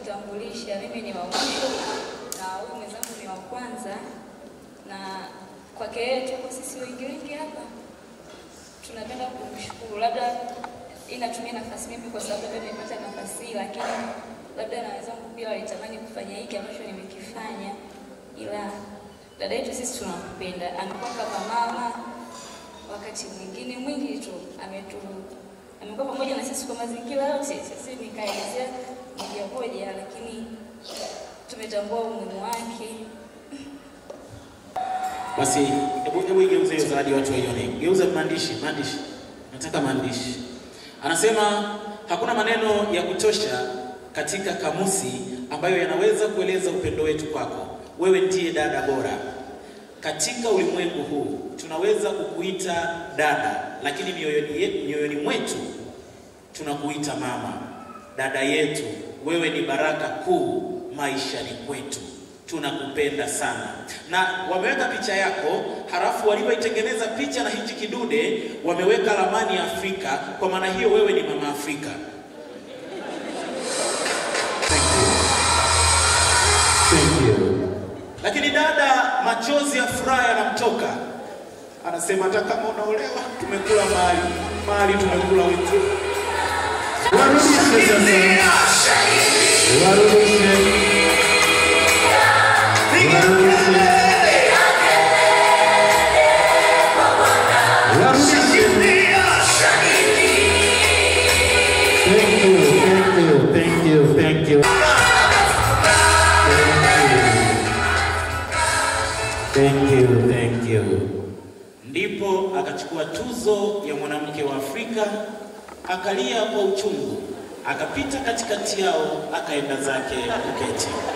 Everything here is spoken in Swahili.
kujitambulisha, mimi ni wa mwisho na huyu mwenzangu ni wa kwanza, na kwake yeye tuko sisi wengi wengi hapa, tunapenda kumshukuru. Labda inatumia nafasi mimi kwa sababu labda nimepata nafasi hii, lakini labda na wenzangu pia walitamani kufanya hiki ambacho nimekifanya, ila dada yetu sisi tunampenda, amekuwa kama mama wakati mwingine mwingi tu ametu amekuwa pamoja na sisi kwa mazingira yote. Sisi nikaelezea moja moja, lakini tumetambua umuhimu wake. Basi hebu hebu igeuze hiyo zawadi watu waione. Geuza maandishi, maandishi. Nataka maandishi. Anasema hakuna maneno ya kutosha katika kamusi ambayo yanaweza kueleza upendo wetu kwako. Wewe ndiye dada bora. Katika ulimwengu huu tunaweza kukuita dada, lakini mioyoni, ye- mioyoni mwetu tunakuita mama. Dada yetu, wewe ni baraka kuu maishani kwetu. Tunakupenda sana. Na wameweka picha yako, halafu walivyoitengeneza picha na hichi kidude wameweka ramani ya Afrika. Kwa maana hiyo wewe ni mama Afrika. Thank you. Lakini dada, machozi ya furaha yanamtoka, anasema hata kama unaolewa, tumekula mali mali, tumekula wetu. Warudishe sasa. Warudishe. Warudishe. Warudishe. Thank you, thank you, thank you, thank you. Thank you, thank you. Ndipo akachukua tuzo ya mwanamke wa Afrika, akalia kwa uchungu, akapita katikati yao, akaenda zake kuketi.